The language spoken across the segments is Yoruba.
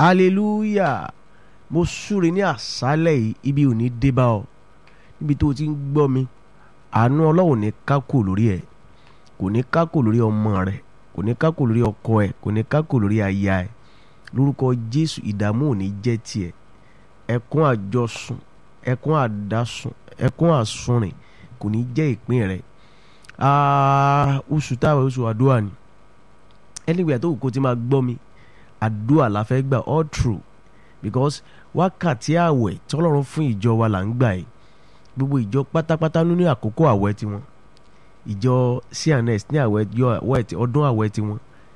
hallelujah mo súre ní àṣálẹ̀ yìí ibi ò ní dé bá ọ níbi tó o ti ń gbọ́ mi àánú ọlọ́run ní kákò lórí ẹ̀ kò ní kákò lórí ọmọ rẹ̀ kò ní kákò lórí ọkọ ẹ̀ kò ní kákò lórí aya ẹ̀ lórúkọ jésù ìdààmú ò ní jẹ́ tiẹ̀ ẹkún àjọsùn ẹkún àdásùn ẹkún àsunrìn kò ní jẹ́ ìpín rẹ̀ oṣù táwọn oṣù àdúrà ni anywhere tó kò ti máa gbọ́ mi àdúrà la fẹ́ gbà all true because wákàtí àwẹ̀ tọ́lọ́run fún ìjọ wa là ń gbà yìí gbogbo ìjọ pátápátá nínú àkókò àwẹ̀ tiwọn ìjọ cns ní àwẹ̀ ọdún àwẹ̀ tiwọn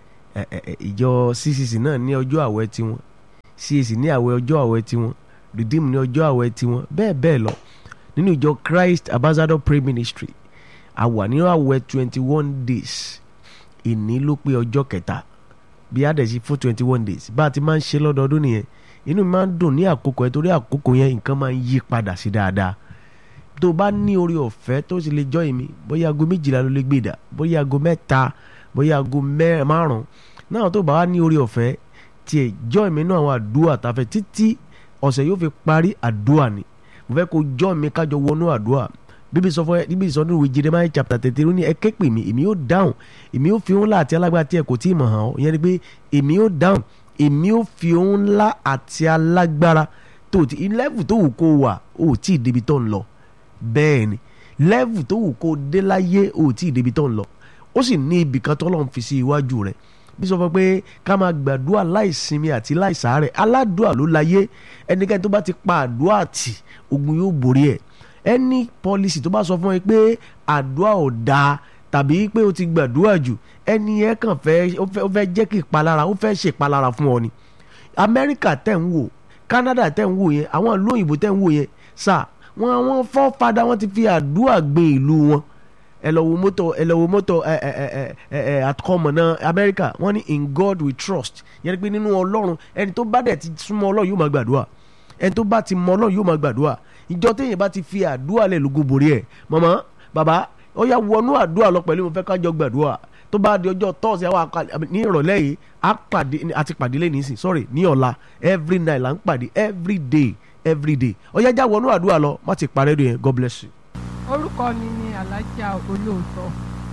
ìjọ ccc náà ní ọjọ́ àwẹ̀ tiwọn cac ní àwẹ̀ ọjọ́ àwẹ̀ tiwọn redeem ní ọjọ́ àwẹ̀ tiwọn bẹ́ẹ̀ bẹ́ẹ̀ lọ nínú ìjọ christ ambassador prayer ministry a wà nínú àwẹ̀ twenty one days ìní ló pé ọjọ́ kẹta bí a dẹ̀ sí fún twenty one days bá a ti máa ń ṣe lọ́dọọdún nìyẹn inú mi máa ń dùn ní àkókò ẹ torí àkókò yẹn nǹkan máa ń yí padà sí dáadáa tó o bá ní orí ọ̀fẹ́ tó sì lè jọ́ èmi bóyá aago méjìlá ló lè gbé dà bóyá aago mẹ́ta bóyá aago márùn náà tó bá wá ní orí ọ̀fẹ́ tiẹ̀ jọ́ èmi náà àwọn àdúrà tàfẹ́ títí ọ̀sẹ̀ yóò fi parí àdúrà ni mo fẹ́ kó jọ́ mi kájọ wọnú àdúrà bíbí sọ fún ẹ bíbí sọ nínú ìwé Jeremiah chapter thirty ó ní ẹ ké pè mí èmi yóò dáhùn èmi yóò fi òun ńlá àti alágbára tí ẹ kò tí ì mọ̀ hàn ọ́ ìyẹn ni pé èmi yóò dáhùn èmi yóò fi òun ńlá àti alágbára tó ti lẹ́vù tó wù kó wà ó tí ì débi tó ń lọ bẹ́ẹ̀ ni lẹ́vù tó wù kó dé láyé ó tí ì débi tó ń lọ ó sì ní ibì kan tó lọ́n fi sí iwájú rẹ̀ bí sọ fún pé ká máa gbàdúrà láìsinmi àti láìsàárẹ̀ aládùúà ló láyé ẹnikẹ́ni tó bá ti pa àdúrà tì ogun yóò borí ẹ̀ any policy tó bá sọ fún ẹ pé àdúrà ò dáa tàbí pé o ti gbàdúrà jù ẹni ẹ kàn fẹ́ ó fẹ́ jẹ́ kí ìpalára ó fẹ́ ṣe ìpalára fún ọ ni amẹ́ríkà tẹ̀ ń wò canada tẹ̀ ń wò yẹn àwọn ìlú òyìnbó tẹ̀ ń wò yẹn sà wọn àwọn fọ́fadà wọn ti fi àdúrà gbin ìlú wọn ẹ lọ wo mọ́tò ẹ lọ wo mọ́tò ẹ ẹ ẹ ẹ ẹ àkọmọ̀ náà amẹ́ríkà wọ́n ní in God we trust yẹn ni pé nínú ọlọ́run ẹni tó bá dẹ̀ ti súnmọ́ ọlọ́run yóò máa gbàdúrà ẹni tó bá ti mọ ọlọ́run yóò máa gbàdúrà ìjọ téèyàn bá ti fi àdúrà lẹ̀ lógo borí ẹ̀ màmá bàbá ó yá wọnú àdúrà lọ pẹ̀lú mo fẹ́ kájọ gbàdúrà tó bá di ọjọ́ tọ́sí àwọn ní ìrọ̀lẹ́ yìí á pàdé àti pàdé lẹ́yìn nísìn sorry ní ọ̀la every night là ń pàdé every day every day ó yá já wọnú àdúrà lọ má ti parẹ́ rẹ̀ God bless you. orúkọ mi ni alájà olóòótọ́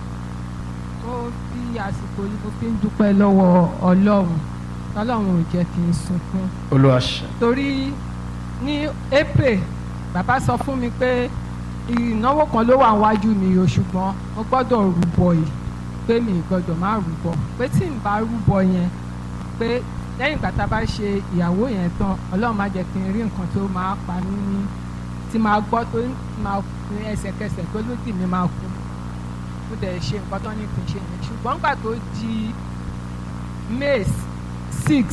ó fi àsìkò yìí mo fi ń dúpẹ́ lọ́wọ́ ọlọ́run ọlọ́run ò jẹ́ kí n sunkún olúwa ṣe. torí ní april bàbá sọ fún mi pé ìnáwó kan ló wà wájú mi o ṣùgbọ́n mo gbọ́dọ̀ rúbọ yìí pé mi gbọ́dọ̀ má rúbọ pé tí n bá rúbọ yẹn pé lẹ́yìn ìgbà tá a bá ṣe ìyàwó yẹn tán ọlọ́run má jẹ́ kí n rí nǹkan tó máa pa mí ní tí máa gbọ́ tó máa fún ẹsẹ̀kẹsẹ̀ tó lódì mi máa kú mo dẹ̀ ṣe nǹkan tó ní kí n ṣe yẹn ṣùgbọ́n gbà tó di may six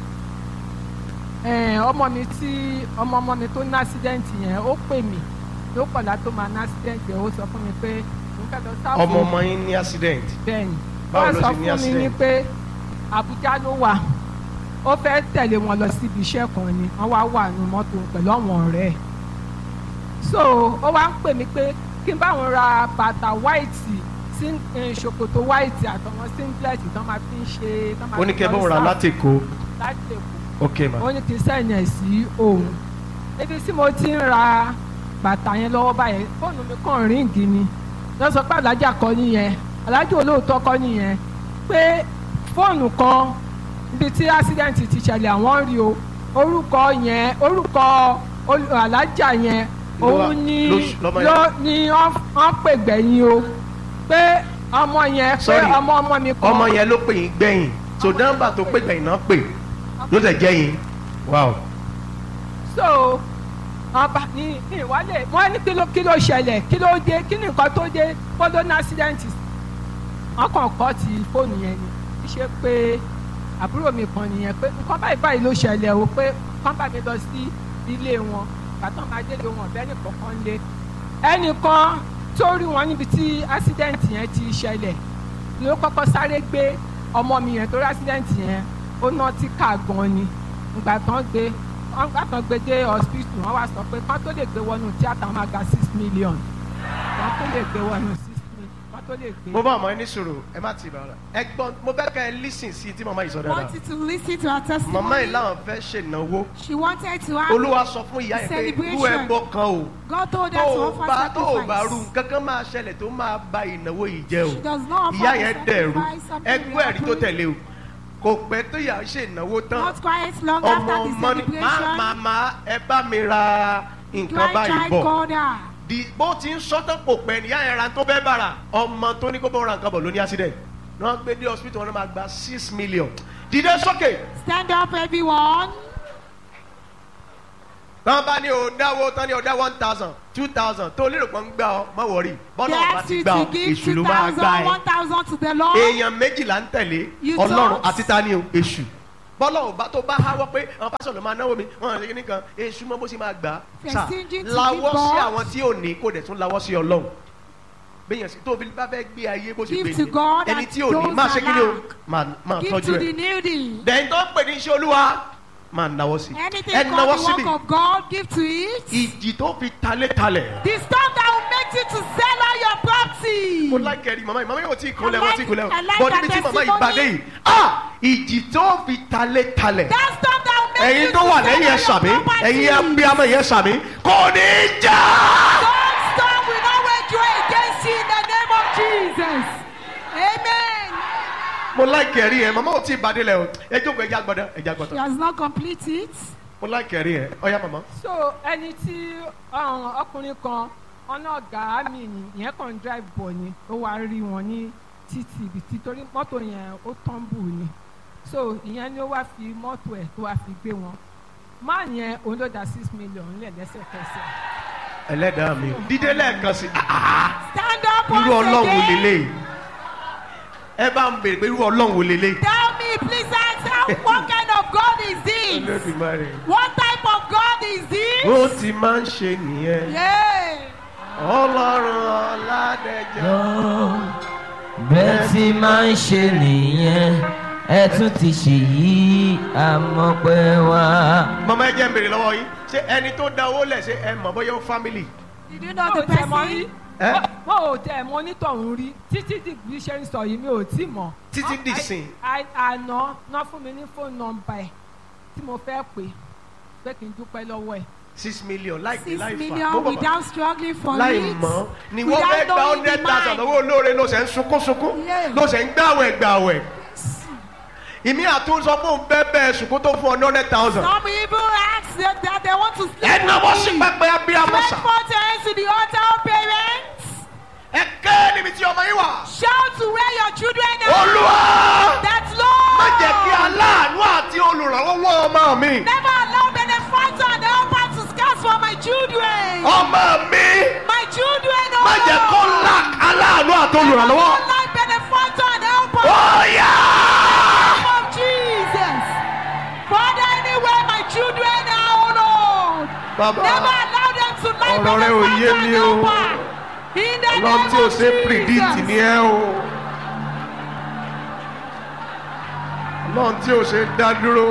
ọmọ mi tí ọmọ ọmọ mi tó ní accident yẹn ó pè mí ló kọ̀dá tó máa ní accident yẹn ó sọ fún mi pé òun fẹ́ lọ sáfù. ọmọ ọmọ yín ní accident. bẹ́ẹ̀ni Báwo wọ́n ló sọ ṣe ní fún mi ní accident? pé Àbújá ló wà ó fẹ́ tẹ̀lé wọn lọ síbi iṣẹ́ kan ni wọ́n wá wà nínú mọ́tò pẹ̀lú àwọn ọ̀rẹ́ ẹ̀ so ó wá ń pè mí pé kí n bá wọn ra bàtà white sí ṣòkòtò white àtọwọn singlet tó máa fi ń ṣe. tó máa ó ní fi kẹ́ lọ bọ́ ra sáfù láti kó láti Èkó ok ma ó ní kí n sẹ́yìn ẹ̀ sí òun ibi tí mo ti ń ra bàtà yẹn lọ́wọ́ báyẹn fóònù mi kàn ríǹgì ni lọ sọ pé alájà kọ́ nìyẹn alájà olóòótọ́ kọ́ nìyẹn pé fóònù kan ibi tí accident ti ṣẹlẹ̀ àwọn rí o orúkọ yẹn orúkọ olú- alájà yẹn Ló wà- òun ni ló ṣ- lọ́mọ yẹn. ló ní wọ́n pè gbẹ̀yìn o pé ọmọ yẹn pé Sorry. ọmọ ọmọ mi kan ọmọ yẹn ló pè yín gbẹ̀yìn so nọ́mbà tó pè gbẹ̀yìn náà pè ló tẹ̀ jẹ́ yín wow so ọba ní ní ìwálẹ̀ wọ́n ní kí ló kí ló ṣẹlẹ̀ kí ló dé kí ni nǹkan tó dé fọ́dọ̀ ní accident wọ́n kàn kọ́ ti fóònù yẹn ni kí ṣe pé àbúrò mi kan nìyẹn pé nǹkan báyìí báyìí ló ṣẹlẹ̀ o pé kán bá mi lọ sí ilé wọn bàtàn máa délé wọn bẹ́ẹ̀ nìkan kan lé ẹnìkan tó rí wọn níbi tí accident yẹn ti ṣẹlẹ̀ ló kọ́kọ́ sáré gbé ọmọ mi yẹn torí accident yẹn ó ná tí ká gan ni ìgbà tán gbé wọ́n gbà tán gbé dé hospital wọ́n wá sọ pé kán tó lè gbé wọnú tíátà wọn máa gba six million kán tó lè gbé wọnú six million kán tó lè gbé. mo bá ọmọ yín ní sùúrù ẹ má ti bàrà ẹ gbọ́n mo fẹ́ kẹ́ ẹ lísìn sí i tí màmá yìí sọ dáadáa wanted to listen to her màmá testimony. yìí láwọn fẹ́ ṣènáwó She wanted to have. olúwa sọ fún ìyá yẹn pé irú Celebration. ẹbọ kan o God told her tó to o offer bá tó o bá rú sacrifice. kankan máa ṣẹlẹ̀ tó máa ba ìnáwó yìí jẹ́ She o does not offer ìyá the yẹn dẹ̀rú sacrifice, something ẹgbẹ́ will ẹ̀rí tó happen. tẹ̀lé o kò pẹ́ tó yà á ṣènáwó tán Not quite long ọmọ after the ọmọ ni má celebration. màmá ẹ bá mi ra nǹkan Right báyìí child bọ̀ called her. di bó ti ń sọ́tọ̀ kò pẹ́ níyà yẹn ra tó fẹ́ bára ọmọ tó ní kó bọ́ ra nǹkan bọ̀ ló ní accident ní wọ́n gbé dé hospital wọn náà máa gba six million dìde sókè Stand up, everyone. tán bá ní o dáwó tán ní o dá one thousand two thousand tó lérò pé ń gbà ọ má wọrí bọ́lá They ọba asked ti you gbà to ọ give èṣù ló máa 2,000, gbà ẹ 1,000 to the Lord. èèyàn méjìlá ń tẹ̀lé You ọlọ́run don't. àti tani o èṣù bọ́lá ọba tó bá háwọ́ pé àwọn pásọ̀ ló máa náwó mi wọ́n ṣe kíní kan èṣù mọ́ bó ṣe máa gbà á They're sà stingy to lawọ́ give sí God. àwọn tí ò ní kó dẹ̀ tún lawọ́ sí ọlọ́run bẹ́yẹn sí tóbi bá fẹ́ gbé ayé bó ṣe Give gbé to God ẹni and tí ò ní those máa ṣe kíni o lack. máa máa Give tọ́jú to ẹ̀ the needy. dẹ̀yìn tó ń pè ní iṣẹ́ olúwa máa náwó sí Anything ẹ náwó called the síbi work of God, give to it. ìjì tó fi talé talẹ̀. The storm that will make you to sell all your property. mo like ẹ̀rí màmá yìí màmá yóò tí ì kúnlẹ̀ I wọ́n tí ì like- kúnlẹ̀ I like bọ́ her níbi tí màmá yìí testimony. gbadé yìí ah ìjì tó fi talé talẹ̀ That storm that will make ẹ̀yin you tó to wà sell lẹ́yìn ẹ̀ all sàmí your property. ẹ̀yin abiyamọ yẹn sàmí kò ní í jà. That storm will not wage war against you in the name of Jesus. Amen. mo like ẹ̀rí yẹn màmá ò tí ì gbadé lẹ̀ o ẹ jókòó ẹja gbọdọ ẹja She gbọdọ has not completed it. mo like ẹ̀rí yẹn ọ̀ya màmá. so ẹni tí um, ọkùnrin kan ọ̀nà ọ̀gá mi ni ìyẹn kàn ń drive bọ̀ ni ó wá rí wọn ní títì ibi tí torí mọ́tò yẹn ó tọ́ǹbù ni so ìyẹn ni ó wá fi mọ́tò ẹ̀ tó wá fi gbé wọn máà yẹn òun ló da six million lẹ̀ lẹ́sẹ̀kẹsẹ̀ ẹlẹ́dàá mi dídé lẹ́ẹ̀kan sí ah, Stand up irú once ọlọ́run wò again. lélẹ̀ ẹ bá ń bèrè pé irú ọlọ́run wò lélẹ̀. Tell me, please answer. What kind of God is this? Olódùmarè. What type of God is this? bó ti máa ń ṣe nìyẹn Yeah. ọlọ́run ọ̀làdẹ̀jọ́. bẹ́ẹ̀ tí máa ń ṣe nìyẹn ẹ tún ti ṣèyí àmọ́pẹ́ wá. mama ẹ jẹ́ ń bèrè lọ́wọ́ yín ṣé ẹni tó da owó lẹ̀ ṣe ẹ mọ̀ bóyá ó family. Did you know wọn the ò tẹ̀ mọ́ rí person? Eh? wọn ò tẹ̀ mọ́ onítọ̀hún rí títí di bí ṣe ń sọ yìí mi ò tí mọ̀ Títí di ìsìn. À- à- àná ná fún mi ní fóònù nọ́mbà ẹ̀ tí mo fẹ́ pè pé kí n dúpẹ́ lọ́wọ́ ẹ̀ six million láìpẹ́ Six láì fà million without struggling for láì it. mọ̀ ni wọ́n without fẹ́ gba knowing hundred the thousand mind. owó olóore ló ṣe ń sunkún sunkún Yeah. ló ṣe ń gbàwẹ̀ gbàwẹ̀ ìmí àtúnṣọ fún bẹ́ẹ̀ bẹ́ẹ̀ sunkún tó fún ọ hundred thousand Some even ask that, that they want to sleep ẹ náwó sí with me. pẹpẹ abiyamọ Stretch sà forth your hands to the altar of parents. ẹ ké níbi tí ọmọ yín wà Shout to where your children are. olúwa That Lord. má jẹ́ kí aláàánú àti olùrànlọ́wọ́ ọmọ mi Never allow benefactor and helper to scarce for my children. ọmọ mi My children, oh má jẹ́ kó Lord. lack aláàánú àti Never olùrànlọ́wọ́. allow benefactor and helper. Oh yeah! name of Jesus. Father, anywhere my children are, oh Lord. Bàbá. Never allow them to lie Ọ̀rọ̀ rẹ ò yé mi o. In the Ọlọ́run name tí o of ṣe predict Jesus. ni ẹ o. Ọlọ́run tí o ṣe dá dúró.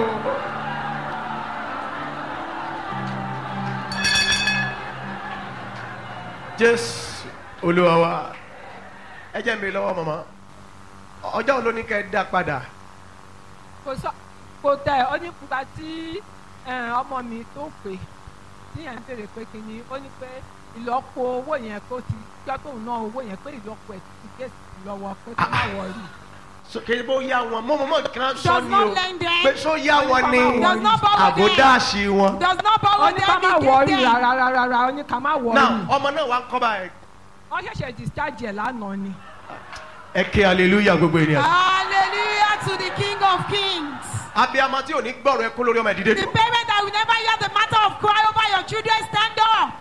Jésù Olúwa wa. Ẹ jẹ́ mi lọ́wọ́ màmá. Ọjọ́ wo ló ní kẹ́ ẹ dá padà? kò sọ kò tẹ ọ ní pupa tí ẹ, ọmọ mi tó pè tí yẹn ń béèrè pé kí ni ó ní pé ìlọ́po owó yẹn kó ti gbọ́ tóun ná owó yẹn pé ìlọ́po ẹ̀ ti gé sí lọ́wọ́ pé kó má wọrí. Kèé bó yá wọn, mo mọ̀ mọ̀ kan sọ Does ni not o. lend them. Pé sọ yá wọn ni Does not borrow them. àbódáàsì wọn. Does not ó borrow ní ká má them wọrí again. rárá rárá rárá ó ní ká má wọrí. Now ọmọ náà wá ń kọ́ báyìí. wọ́n ṣẹ̀ṣẹ̀ discharge ẹ̀ lánàá ni. Ẹ ké hallelujah gbogbo ènìyàn. Hallelujah to the King of Kings. abiyamọ tí ò ní gbọ́rọ̀ ẹkún lórí ọmọ ìdílé The dùn. parent that will never hear the matter of cry over your children, stand up.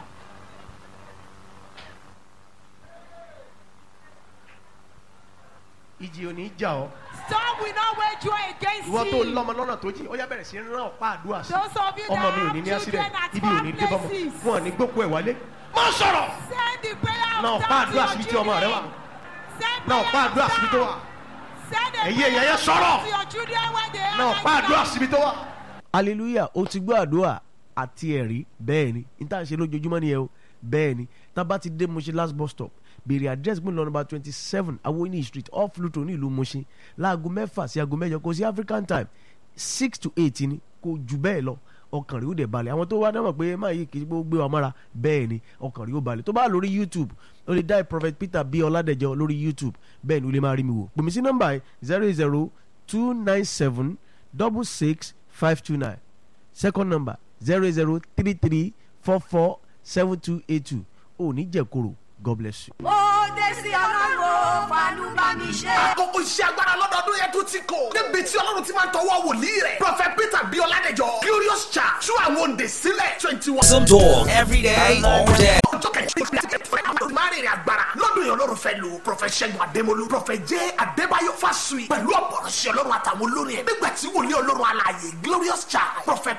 ìjì ò ní jà ọ́. Storm will not wage war against ìwọ tó you. lọ́mọ lọ́nà tó jì ó yá bẹ̀rẹ̀ sí rán ọ̀pá àdúrà sí. Those of you ọmọ that mi ò ní ní have accident children at ibi ò ní far dé bọ́mọ places. wọn ò ní gbókù ẹ̀ wálé. má sọ̀rọ̀ Send the prayer náà of ọ̀pá thanks to àdúrà your síbi tí ọmọ rẹ wà children. Send náà ọ̀pá prayer àdúrà of síbi tó wà thanks. Send a Ẹ̀yin èèyàn prayer yẹn of sọ̀rọ̀. thanks to your children when they are náà right ọ̀pá àdúrà now. síbi tó wà. hallelujah o ti gbọ́ àdúrà àti ẹ̀rí bẹ́ẹ̀ ni n tá à ń ṣe lójoojúmọ́ nìyẹn o bẹ́ẹ̀ ni tá a bá ti dé mo ṣe last bus stop béèrè address gbọ́n lọ number twenty seven awoini street off luto ní ìlú Mushin láago mẹ́fà sí aago mẹ́jọ kò sí African time six to eight ni kò jù bẹ́ẹ̀ lọ ọkàn rẹ̀ ó dẹ̀ balẹ̀ àwọn tó wá dámọ̀ pé máa yí kì í gbé wa mọ́ra bẹ́ẹ̀ ni ọkàn rẹ̀ ó balẹ̀ tó bá lórí YouTube ó lè dá prophet Peter bí Ọládẹ̀jọ lórí YouTube bẹ́ẹ̀ ni ó lè máa rí mi wò pèmí sí nọ́mbà yìí zero zero two nine seven double six five two nine second number zero zero three three four four seven two eight two ò ní jẹ̀koro God bless you. ó dé sí ọlọ́run fàánú bá mi ṣe. àkókò iṣẹ́ agbára lọ́dọọdún yẹn tún ti kò. níbi tí ọlọ́run ti máa ń tọwọ́ wòlíì rẹ̀. prophet peter bí ọládẹjọ glorious church tú àwọn òǹdè sílẹ̀ twenty one. Some talk every day, all day. ọjọ́ kẹ̀kẹ́ márìnrìn agbára lọ́dún yẹn ọlọ́run fẹ́ lu prophet ṣẹ́gun adémolú prophet jẹ́ adébáyọ̀ fásùyì pẹ̀lú ọ̀pọ̀rọ̀ṣẹ́ ọlọ́run àtàwọn olórin ẹ̀ nígbà tí wòlíì ọlọ́run alààyè glorious church prophet